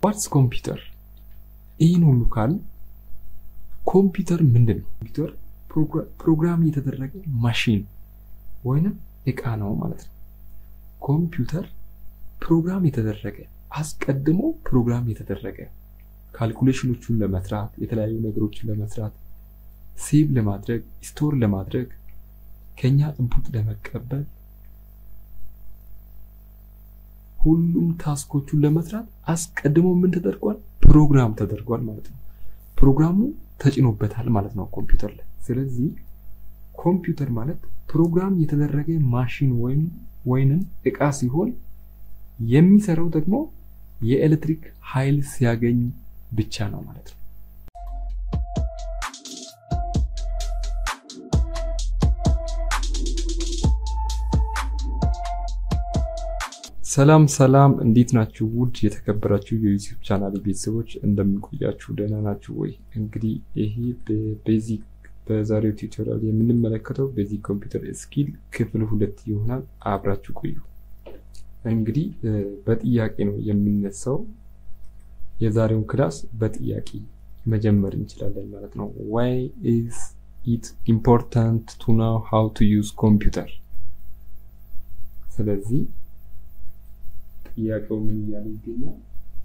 ዋትስ ኮምፒውተር? ይህን ሁሉ ካል ኮምፒውተር ምንድን ነው? ኮምፒውተር ፕሮግራም የተደረገ ማሽን ወይንም እቃ ነው ማለት ነው። ኮምፒውተር ፕሮግራም የተደረገ አስቀድሞ ፕሮግራም የተደረገ ካልኩሌሽኖቹን ለመስራት የተለያዩ ነገሮችን ለመስራት ሴቭ ለማድረግ ስቶር ለማድረግ ከኛ ኢንፑት ለመቀበል ሁሉም ታስኮቹን ለመስራት አስቀድሞ ምን ተደርጓል? ፕሮግራም ተደርጓል ማለት ነው። ፕሮግራሙ ተጭኖበታል ማለት ነው ኮምፒውተር ላይ። ስለዚህ ኮምፒውተር ማለት ፕሮግራም የተደረገ ማሽን ወይም ወይንም እቃ ሲሆን የሚሰራው ደግሞ የኤሌክትሪክ ኃይል ሲያገኝ ብቻ ነው ማለት ነው። ሰላም ሰላም፣ እንዴት ናችሁ? ውድ የተከበራችሁ የዩቲዩብ ቻናል ቤተሰቦች እንደምንቆያችሁ ደህና ናችሁ ወይ? እንግዲህ ይሄ በቤዚክ በዛሬው ቱቶሪያል የምንመለከተው ቤዚክ ኮምፒውተር ስኪል ክፍል ሁለት ይሆናል። አብራችሁ ቆዩ። እንግዲህ በጥያቄ ነው የሚነሳው። የዛሬውን ክላስ በጥያቄ መጀመር እንችላለን ማለት ነው። ዋይ ኢዝ ኢት ኢምፖርታንት ቱ ናው ሃው ቱ ዩዝ ኮምፒውተር። ስለዚህ ጥያቄው ምን እያለ ይገኛል?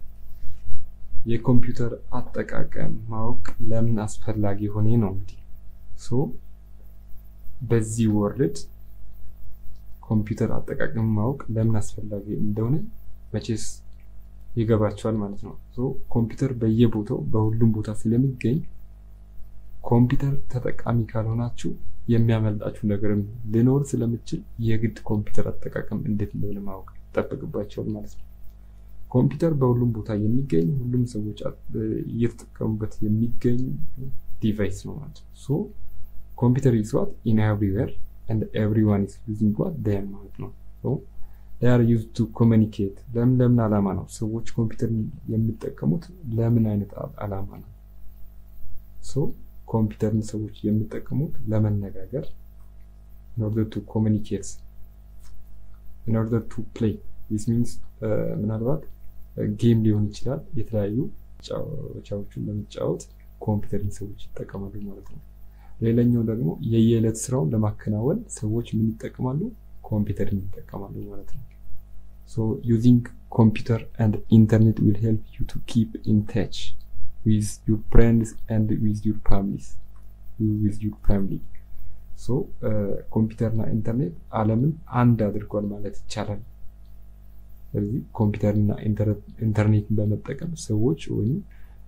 የኮምፒውተር አጠቃቀም ማወቅ ለምን አስፈላጊ ሆነ ነው እንግዲህ ሶ በዚህ ወርልድ ኮምፒውተር አጠቃቀም ማወቅ ለምን አስፈላጊ እንደሆነ መቼስ ይገባቸዋል ማለት ነው። ሶ ኮምፒውተር በየቦታው በሁሉም ቦታ ስለሚገኝ ኮምፒውተር ተጠቃሚ ካልሆናችሁ የሚያመልጣችሁ ነገርም ሊኖር ስለምችል የግድ ኮምፒውተር አጠቃቀም እንዴት እንደሆነ ማወቅ ይጠበቅባቸዋል ማለት ነው። ኮምፒውተር በሁሉም ቦታ የሚገኝ ሁሉም ሰዎች እየተጠቀሙበት የሚገኝ ዲቫይስ ነው ማለት ነው። ሶ ኮምፒውተር ኢዝ ዋት ኢን ኤቭሪዌር ኤንድ ኤቭሪዋን ኢዝ ዩዚንግ ዋት ዴም ማለት ነው። ሶ ዴይ አር ዩዝድ ቱ ኮሚኒኬት። ለምን ለምን ዓላማ ነው ሰዎች ኮምፒውተር የሚጠቀሙት? ለምን አይነት ዓላማ ነው? ሶ ኮምፒውተርን ሰዎች የሚጠቀሙት ለመነጋገር in order to communicate in order to play this means ምናልባት ጌም ሊሆን ይችላል። የተለያዩ ጫዎችን ለመጫወት ኮምፒውተርን ሰዎች ይጠቀማሉ ማለት ነው። ሌላኛው ደግሞ የየዕለት ስራውን ለማከናወን ሰዎች ምን ይጠቀማሉ? ኮምፒውተርን ይጠቀማሉ ማለት ነው። ሶ ዩዚንግ ኮምፒውተር ኤንድ ኢንተርኔት ዊል ሄልፕ ዩ ቱ ኪፕ ኢን ታች ዊዝ ዩር ፍሬንድስ ኤንድ ዊዝ ዩር ፋሚሊስ ዊዝ ዩር ፋሚሊ ሶ ኮምፒውተርና ኢንተርኔት ዓለምን አንድ አድርጓል ማለት ይቻላል። ስለዚህ ኮምፒውተርና ኢንተርኔትን በመጠቀም ሰዎች ወይም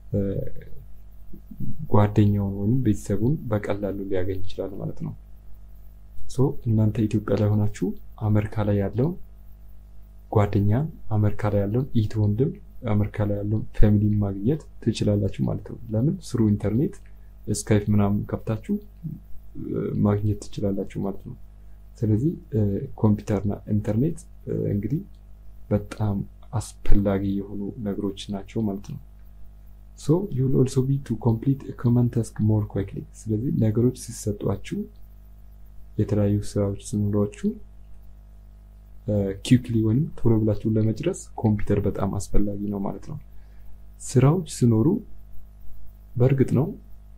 ጓደኛውን ወይም ቤተሰቡን በቀላሉ ሊያገኝ ይችላል ማለት ነው። ሶ እናንተ ኢትዮጵያ ላይ ሆናችሁ አሜሪካ ላይ ያለውን ጓደኛ፣ አሜሪካ ላይ ያለውን ኢት ወንድም፣ አሜሪካ ላይ ያለውን ፋሚሊን ማግኘት ትችላላችሁ ማለት ነው። ለምን ስሩ ኢንተርኔት ስካይፕ ምናምን ከፍታችሁ ማግኘት ትችላላችሁ ማለት ነው። ስለዚህ ኮምፒውተርና ኢንተርኔት እንግዲህ በጣም አስፈላጊ የሆኑ ነገሮች ናቸው ማለት ነው። ሶ ዩ ዊል ኦልሶ ቢ ቱ ኮምፕሊት ኮመን ታስክ ሞር ኩዊክሊ። ስለዚህ ነገሮች ሲሰጧችሁ የተለያዩ ስራዎች ሲኖሯችሁ ኪክሊ ወይም ቶሎ ብላችሁ ለመጨረስ ኮምፒውተር በጣም አስፈላጊ ነው ማለት ነው። ስራዎች ሲኖሩ በእርግጥ ነው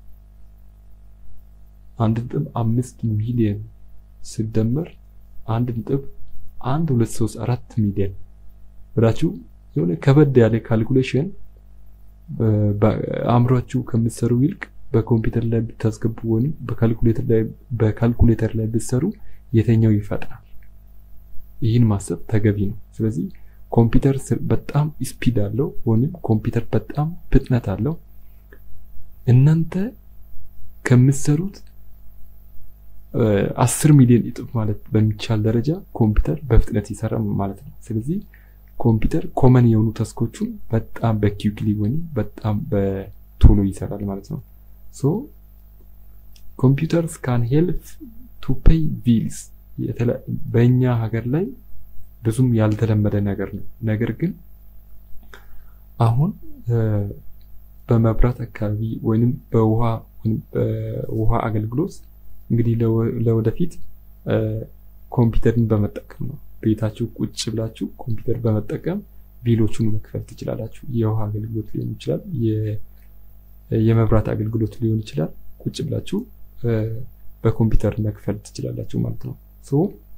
አንድ ነጥብ አምስት ሚሊዮን ሲደመር አንድ ነጥብ አንድ ሁለት ሶስት አራት ሚሊዮን ብላችሁ የሆነ ከበድ ያለ ካልኩሌሽን አእምሯችሁ ከምትሰሩ ይልቅ በኮምፒውተር ላይ ብታስገቡ ወይም በካልኩሌተር ላይ ብትሰሩ የተኛው ይፈጥናል። ይህን ማሰብ ተገቢ ነው። ስለዚህ ኮምፒውተር በጣም ስፒድ አለው ወይም ኮምፒውተር በጣም ፍጥነት አለው። እናንተ ከምትሰሩት አስር ሚሊዮን እጥፍ ማለት በሚቻል ደረጃ ኮምፒውተር በፍጥነት ይሰራ ማለት ነው። ስለዚህ ኮምፒውተር ኮመን የሆኑ ተስኮቹን በጣም በኪክሊ ወይም በጣም በቶሎ ይሰራል ማለት ነው። ሶ ኮምፒውተርስ ካን ሄልፕ ቱ ፔይ ቢልስ በእኛ ሀገር ላይ ብዙም ያልተለመደ ነገር ነው። ነገር ግን አሁን በመብራት አካባቢ ወይም በውሃ በውሃ አገልግሎት እንግዲህ ለወደፊት ኮምፒውተርን በመጠቀም ነው ቤታችሁ ቁጭ ብላችሁ ኮምፒውተር በመጠቀም ቢሎቹን መክፈል ትችላላችሁ። የውሃ አገልግሎት ሊሆን ይችላል፣ የመብራት አገልግሎት ሊሆን ይችላል። ቁጭ ብላችሁ በኮምፒውተር መክፈል ትችላላችሁ ማለት ነው። ሶ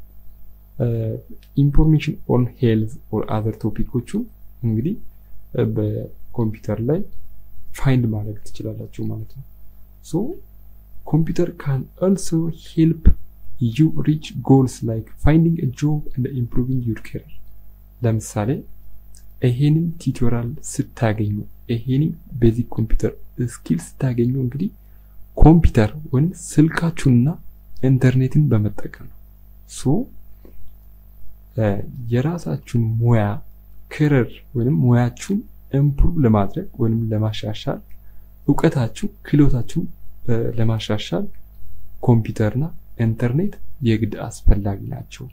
ኢንፎርሜሽን ኦን ሄልዝ ኦር አዘር ቶፒኮቹን እንግዲህ በኮምፒውተር ላይ ፋይንድ ማድረግ ትችላላችሁ ማለት ነው። ሶ ኮምፒውተር ካን ኦልሶ ሄልፕ ዩ ሪች ጎልስ ላይክ ፋይንዲንግ ጆብ እንደ ኢምፕሩቪንግ ዩር ኬሪር። ለምሳሌ ይሄንን ቲዩቶሪያል ስታገኙ ይሄንን ቤዚክ ኮምፒውተር ስኪል ስታገኙ እንግዲህ ኮምፒውተር ወይም ስልካችሁንና ኢንተርኔትን በመጠቀም ነው። ሶ የራሳችሁን ሙያ ክርር ወይም ሙያችሁን ኢምፕሩቭ ለማድረግ ወይም ለማሻሻል እውቀታችሁ ክህሎታችሁን ለማሻሻል ኮምፒውተርና ኢንተርኔት የግድ አስፈላጊ ናቸው።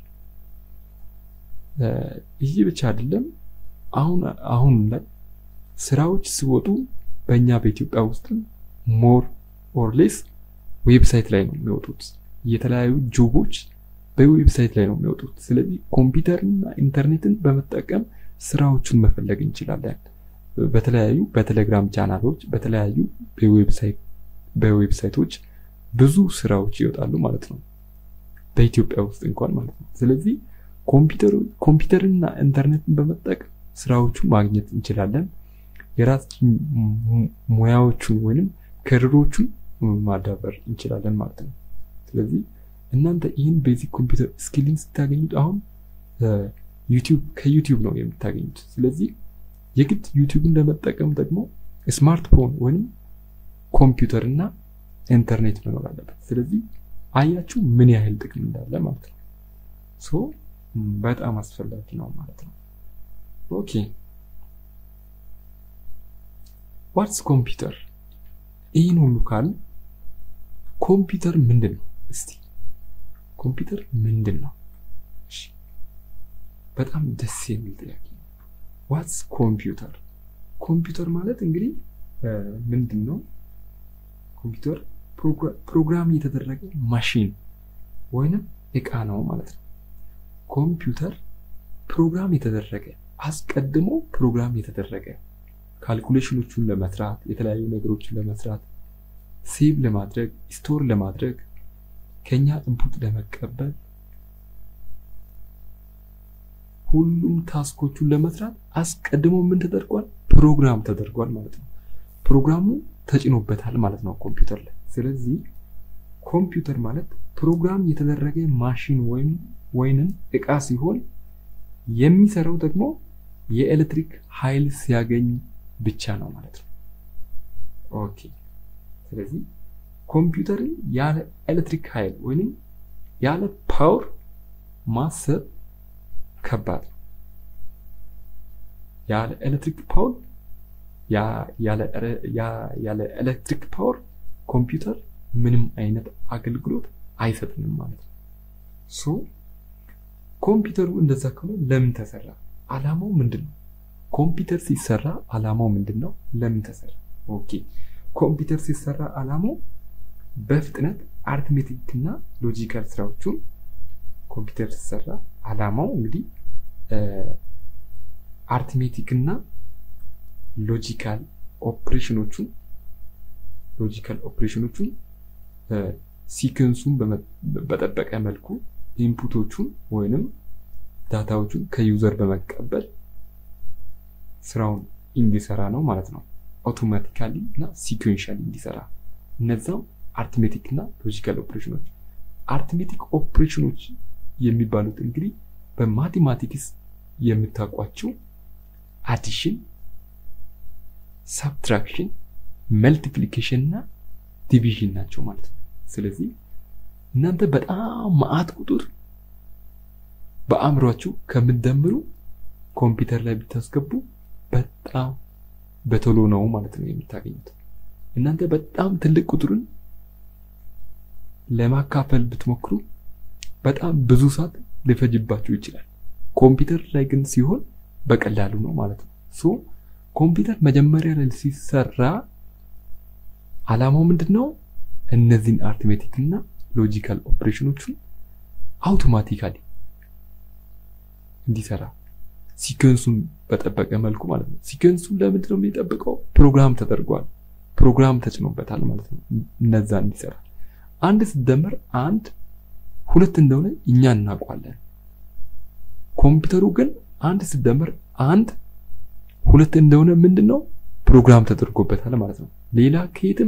ይህ ብቻ አይደለም። አሁን አሁን ላይ ስራዎች ሲወጡ በእኛ በኢትዮጵያ ውስጥ ሞር ኦር ሌስ ዌብሳይት ላይ ነው የሚወጡት። የተለያዩ ጆቦች በዌብሳይት ላይ ነው የሚወጡት። ስለዚህ ኮምፒውተርና ኢንተርኔትን በመጠቀም ስራዎቹን መፈለግ እንችላለን። በተለያዩ በቴሌግራም ቻናሎች፣ በተለያዩ በዌብሳይቶች ብዙ ስራዎች ይወጣሉ ማለት ነው፣ በኢትዮጵያ ውስጥ እንኳን ማለት ነው። ስለዚህ ኮምፒውተርና ኢንተርኔትን በመጠቀም ስራዎቹን ማግኘት እንችላለን። የራሳችን ሙያዎቹን ወይንም ክርሮቹን ማዳበር እንችላለን ማለት ነው። ስለዚህ እናንተ ይህን ቤዚክ ኮምፒውተር ስኪልን ስታገኙት አሁን ዩቲዩብ ከዩቲዩብ ነው የምታገኙት። ስለዚህ የግድ ዩቲዩብን ለመጠቀም ደግሞ ስማርትፎን ወይም ኮምፒውተር እና ኢንተርኔት መኖር አለበት። ስለዚህ አያችሁ ምን ያህል ጥቅም እንዳለ ማለት ነው። ሶ በጣም አስፈላጊ ነው ማለት ነው። ኦኬ ዋትስ ኮምፒውተር? ይህን ሁሉ ካል ኮምፒውተር ምንድን ነው? እስቲ ኮምፒውተር ምንድን ነው? በጣም ደስ የሚል ጥያቄ ነው። ዋትስ ኮምፒውተር? ኮምፒውተር ማለት እንግዲህ ምንድን ነው? ኮምፒውተር ፕሮግራም የተደረገ ማሽን ወይንም እቃ ነው ማለት ነው። ኮምፒውተር ፕሮግራም የተደረገ አስቀድሞ ፕሮግራም የተደረገ ካልኩሌሽኖቹን ለመስራት የተለያዩ ነገሮችን ለመስራት ሴቭ ለማድረግ ስቶር ለማድረግ ከኛ ኢንፑት ለመቀበል ሁሉም ታስኮቹን ለመስራት አስቀድሞ ምን ተደርጓል? ፕሮግራም ተደርጓል ማለት ነው። ፕሮግራሙ ተጭኖበታል ማለት ነው ኮምፒውተር ላይ። ስለዚህ ኮምፒውተር ማለት ፕሮግራም የተደረገ ማሽን ወይም ወይንም እቃ ሲሆን የሚሰራው ደግሞ የኤሌክትሪክ ኃይል ሲያገኝ ብቻ ነው ማለት ነው። ኦኬ። ስለዚህ ኮምፒውተርን ያለ ኤሌክትሪክ ኃይል ወይንም ያለ ፓወር ማሰብ ከባድ ነው። ያለ ኤሌክትሪክ ፓወር ያለ ኤሌክትሪክ ፓወር ኮምፒውተር ምንም አይነት አገልግሎት አይሰጥንም ማለት ነው። ሶ ኮምፒውተሩ እንደዛ ከሆነ ለምን ተሰራ? አላማው ምንድን ነው? ኮምፒውተር ሲሰራ አላማው ምንድን ነው? ለምን ተሰራ? ኦኬ ኮምፒውተር ሲሰራ አላማው በፍጥነት አርትሜቲክ እና ሎጂካል ስራዎቹን ኮምፒውተር ሲሰራ አላማው እንግዲህ አርትሜቲክ እና ሎጂካል ኦፕሬሽኖቹን ሎጂካል ኦፕሬሽኖቹን ሲክንሱን በጠበቀ መልኩ ኢንፑቶቹን ወይንም ዳታዎቹን ከዩዘር በመቀበል ስራውን እንዲሰራ ነው ማለት ነው። አውቶማቲካሊ እና ሲኩዌንሻሊ እንዲሰራ እነዛም አርትሜቲክ እና ሎጂካል ኦፕሬሽኖች። አርትሜቲክ ኦፕሬሽኖች የሚባሉት እንግዲህ በማቴማቲክስ የምታውቋቸው አዲሽን፣ ሳብትራክሽን፣ መልቲፕሊኬሽን እና ዲቪዥን ናቸው ማለት ነው። ስለዚህ እናንተ በጣም መዓት ቁጥር በአእምሯችሁ ከምትደምሩ ኮምፒውተር ላይ ብታስገቡ በጣም በቶሎ ነው ማለት ነው የምታገኙት። እናንተ በጣም ትልቅ ቁጥርን ለማካፈል ብትሞክሩ በጣም ብዙ ሰዓት ሊፈጅባችሁ ይችላል። ኮምፒውተር ላይ ግን ሲሆን በቀላሉ ነው ማለት ነው። ሶ ኮምፒውተር መጀመሪያ ላይ ሲሰራ አላማው ምንድን ነው? እነዚህን አርትሜቲክ እና ሎጂካል ኦፕሬሽኖቹን አውቶማቲካሊ እንዲሰራ ሲከንሱን በጠበቀ መልኩ ማለት ነው። ሲከንሱን ለምንድን ነው የሚጠብቀው? ፕሮግራም ተደርጓል፣ ፕሮግራም ተጭኖበታል ማለት ነው። እነዛ እንዲሰራ አንድ ሲደመር አንድ ሁለት እንደሆነ እኛ እናውቋለን። ኮምፒውተሩ ግን አንድ ሲደመር አንድ ሁለት እንደሆነ ምንድን ነው ፕሮግራም ተደርጎበታል ማለት ነው። ሌላ ከየትም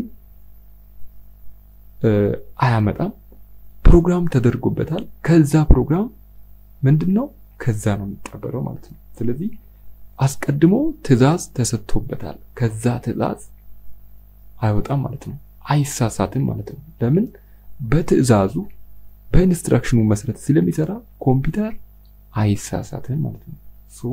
አያመጣም። ፕሮግራም ተደርጎበታል። ከዛ ፕሮግራም ምንድን ነው ከዛ ነው የሚቀበለው ማለት ነው። ስለዚህ አስቀድሞ ትዕዛዝ ተሰጥቶበታል። ከዛ ትዕዛዝ አይወጣም ማለት ነው። አይሳሳትም ማለት ነው። ለምን በትዕዛዙ በኢንስትራክሽኑ መሰረት ስለሚሰራ ኮምፒውተር አይሳሳትም ማለት ነው። ሶ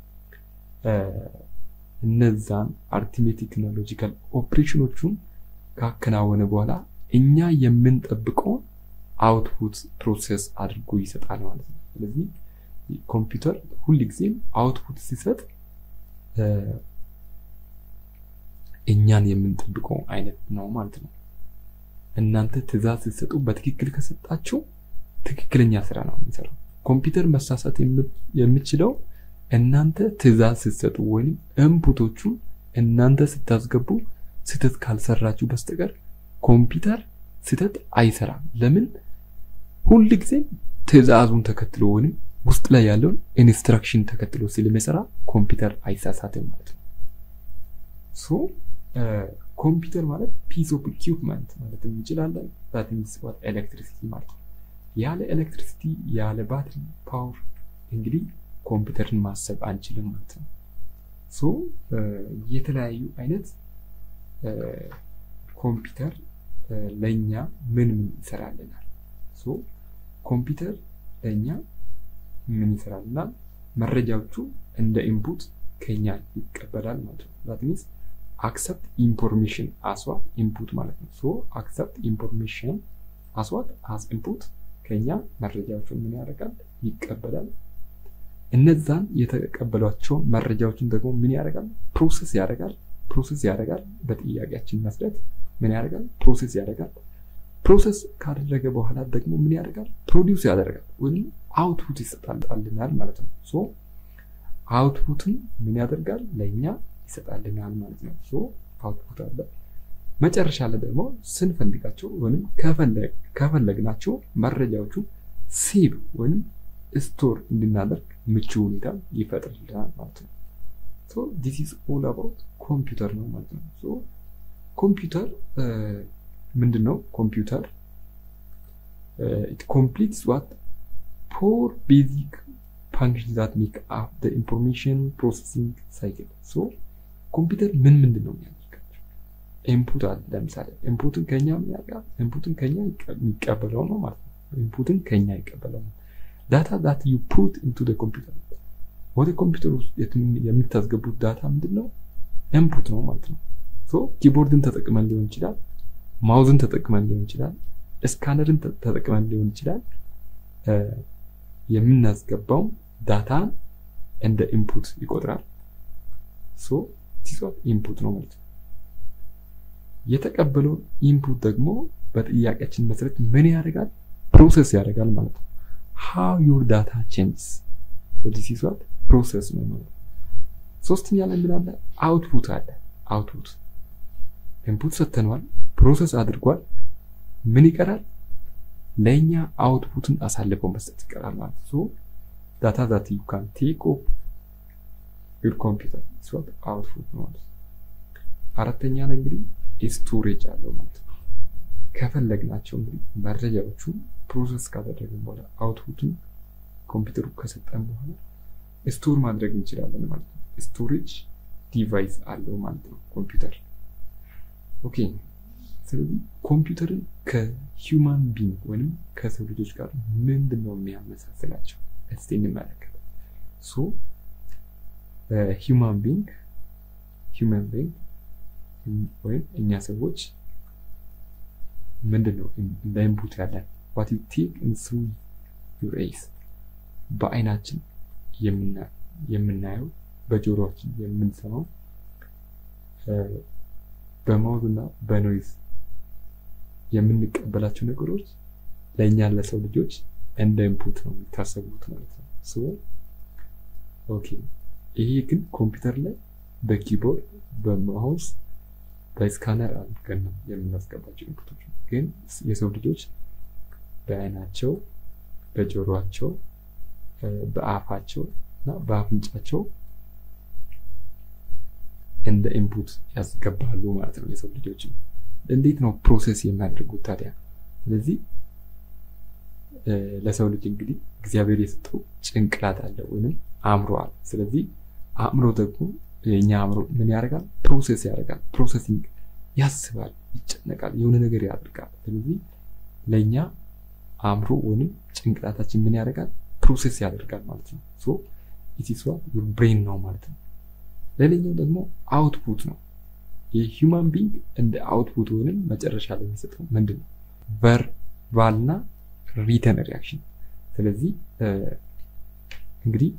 እነዛን አርቲሜቲክ እና ሎጂካል ኦፕሬሽኖቹን ካከናወነ በኋላ እኛ የምንጠብቀውን አውትፑት ፕሮሰስ አድርጎ ይሰጣል ማለት ነው። ስለዚህ ኮምፒውተር ሁል ጊዜም አውትፑት ሲሰጥ እኛን የምንጠብቀው አይነት ነው ማለት ነው። እናንተ ትዕዛዝ ስትሰጡ በትክክል ከሰጣችሁ ትክክለኛ ስራ ነው የሚሰራው። ኮምፒውተር መሳሳት የሚችለው እናንተ ትዕዛዝ ስትሰጡ ወይም ኢንፑቶቹን እናንተ ስታስገቡ ስህተት ካልሰራችሁ በስተቀር ኮምፒውተር ስህተት አይሰራም። ለምን? ሁል ጊዜም ትዕዛዙን ተከትሎ ወይም ውስጥ ላይ ያለውን ኢንስትራክሽን ተከትሎ ስለሚሰራ ኮምፒውተር አይሳሳትም ማለት ነው። ሶ ኮምፒውተር ማለት ፒስ ኦፍ ኢኩፕመንት ማለት እንችላለን። ዛት ሚንስ ዋት ኤሌክትሪሲቲ ማለት ነው። ያለ ኤሌክትሪሲቲ ያለ ባትሪ ፓወር እንግዲህ ኮምፒውተርን ማሰብ አንችልም ማለት ነው። ሶ የተለያዩ አይነት ኮምፒውተር ለእኛ ምን ምን ይሰራልናል? ሶ ኮምፒውተር ለእኛ ምን ይሰራልናል? መረጃዎቹ እንደ ኢንፑት ከኛ ይቀበላል ማለት ነው። ዛት ሚንስ አክሰፕት ኢንፎርሜሽን አስዋት ኢንፑት ማለት ነው። ሶ አክሰፕት ኢንፎርሜሽን አስዋት አስ ኢንፑት ከኛ መረጃዎቹን ምን ያደርጋል? ይቀበላል። እነዛን የተቀበሏቸውን መረጃዎችን ደግሞ ምን ያደርጋል? ፕሮሰስ ያደርጋል። ፕሮሰስ ያደርጋል። በጥያቄያችን መሰረት ምን ያደርጋል? ፕሮሰስ ያደርጋል። ፕሮሰስ ካደረገ በኋላ ደግሞ ምን ያደርጋል? ፕሮዲውስ ያደርጋል ወይም አውትፑት ይሰጣልናል ማለት ነው። ሶ አውትፑትን ምን ያደርጋል? ለእኛ ይሰጣልናል ማለት ነው። ሶ አውትፑት አለ። መጨረሻ ላይ ደግሞ ስንፈልጋቸው ወይም ከፈለግናቸው መረጃዎቹ ሴቭ ወይም ስቶር እንድናደርግ ምቹ ሁኔታ ይፈጥርልናል ማለት ነው። ሶ ዲስ ኢዝ ኦል አባውት ኮምፒውተር ነው ማለት ነው። ሶ ኮምፒውተር ምንድን ነው? ኮምፒውተር ኢት ኮምፕሊትስ ዋት ፎር ቤዚክ ፋንክሽን ዛት ሜክ አፕ ዘ ኢንፎርሜሽን ፕሮሰሲንግ ሳይክል። ሶ ኮምፒውተር ምን ምንድን ነው የሚያደርጋቸው? ኢንፑት አለ። ለምሳሌ ኢንፑትን ከኛ የሚያውቃል ኢንፑትን ከኛ የሚቀበለው ነው ማለት ነው። ኢንፑትን ከኛ ይቀበለው ነው። ዳታ ዳት ዩ ፑት ኢንቱ ዘ ኮምፒውተር ወደ ኮምፒውተር ውስጥ የምታስገቡት ዳታ ምንድን ነው? ኢንፑት ነው ማለት ነው። ሶ ኪቦርድን ተጠቅመን ሊሆን ይችላል፣ ማውዝን ተጠቅመን ሊሆን ይችላል፣ ስካነርን ተጠቅመን ሊሆን ይችላል። የምናስገባው ዳታን እንደ ኢንፑት ይቆጥራል። ሶ ቲሶት ኢንፑት ነው ማለት ነው። የተቀበለው ኢንፑት ደግሞ በጥያቄያችን መሰረት ምን ያደርጋል? ፕሮሰስ ያደርጋል ማለት ነው። ሃው ዩር ዳታ ቼንጅስ ዲስ ኢዝ ዋት ፕሮሰስ ነው ማለት ሶስተኛ ላይ ምን አለ? አውትፑት አለ። አውትፑት ኢንፑት ሰተነዋል፣ ፕሮሰስ አድርጓል። ምን ይቀራል? ለእኛ አውትፑትን አሳልፈው መስጠት ይቀራል ማለት ሶ ዳታ ዛት ዩ ካን ቴክ ኦፍ ዩር ኮምፒውተር ኢዝ ዋት አውትፑት ነው ማለት አራተኛ ላይ እንግዲህ ስቶሬጅ አለው ማለት ነው። ከፈለግናቸው እንግዲህ መረጃዎቹን ፕሮሰስ ካደረግን በኋላ አውትፑትን ኮምፒውተሩ ከሰጠን በኋላ ስቶር ማድረግ እንችላለን ማለት ነው። ስቶሬጅ ዲቫይስ አለው ማለት ነው ኮምፒውተር። ኦኬ ስለዚህ ኮምፒውተርን ከሂውማን ቢንግ ወይም ከሰው ልጆች ጋር ምንድን ነው የሚያመሳስላቸው? እስቲ እንመለከት። ሶ ሂውማን ቢንግ ሂውማን ቢንግ ወይም እኛ ሰዎች ምንድን ነው እንደ ኢንፑት ያለን ዋት ዩ ቴክ ኢን ስሩ ዩር ኤይስ በአይናችን የምናየው በጆሮችን የምንሰማው በማውዝ እና በኖይዝ የምንቀበላቸው ነገሮች ለእኛ ለሰው ልጆች እንደ ኢንፑት ነው የሚታሰቡት ማለት ነው። ኦኬ ይሄ ግን ኮምፒውተር ላይ በኪቦርድ በማውስ በስካነር አድርገን ነው የምናስገባቸው ኢንፑቶች። ግን የሰው ልጆች በአይናቸው፣ በጆሮአቸው፣ በአፋቸው እና በአፍንጫቸው እንደ ኢንፑት ያስገባሉ ማለት ነው። የሰው ልጆች እንዴት ነው ፕሮሰስ የሚያደርጉት ታዲያ? ስለዚህ ለሰው ልጅ እንግዲህ እግዚአብሔር የሰጠው ጭንቅላት አለ ወይም አእምሮ አለ። ስለዚህ አእምሮ ደግሞ የኛ አእምሮ ምን ያደርጋል? ፕሮሴስ ያደርጋል። ፕሮሰሲንግ ያስባል፣ ይጨነቃል፣ የሆነ ነገር ያደርጋል። ስለዚህ ለእኛ አእምሮ ወይም ጭንቅላታችን ምን ያደርጋል? ፕሮሴስ ያደርጋል ማለት ነው። ሶ ኢትስ ዋት ዩር ብሬን ነው ማለት ነው። ሌላኛው ደግሞ አውትፑት ነው። የሂውማን ቢንግ እንደ አውትፑት ወይም መጨረሻ ላይ የሚሰጠው ምንድን ነው? ቨርባልና ሪተን ሪያክሽን። ስለዚህ እንግዲህ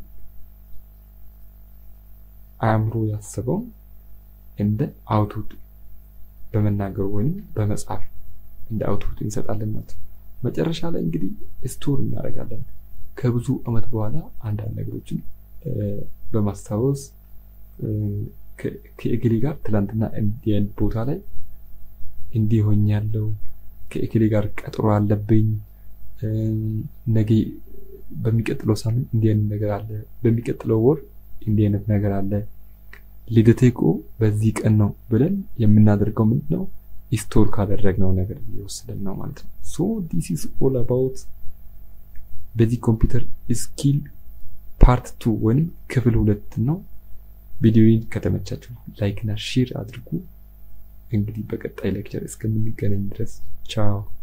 አእምሮ ያስበውን እንደ አውትፑት በመናገሩ ወይም በመጻፍ እንደ አውትፑት እንሰጣለን ማለት ነው። መጨረሻ ላይ እንግዲህ ስቶር እናደርጋለን። ከብዙ ዓመት በኋላ አንዳንድ ነገሮችን በማስታወስ ከእግሌ ጋር ትላንትና እንዲህ አይነት ቦታ ላይ እንዲህ ሆኛለሁ፣ ከእግሌ ጋር ቀጥሮ አለብኝ፣ ነገ በሚቀጥለው ሳምንት እንዲህ አይነት ነገር አለ፣ በሚቀጥለው ወር እንዲህ አይነት ነገር አለ፣ ልደቴ እኮ በዚህ ቀን ነው ብለን የምናደርገው ምንድን ነው? ስቶር ካደረግነው ነገር እየወሰደን ነው ማለት ነው። ሶ ዲስ ኢዝ ኦል አባውት በዚህ ኮምፒውተር ስኪል ፓርት ቱ ወይም ክፍል ሁለት ነው። ቪዲዮውን ከተመቻችሁ ላይክ እና ሼር አድርጉ። እንግዲህ በቀጣይ ሌክቸር እስከምንገናኝ ድረስ ቻው።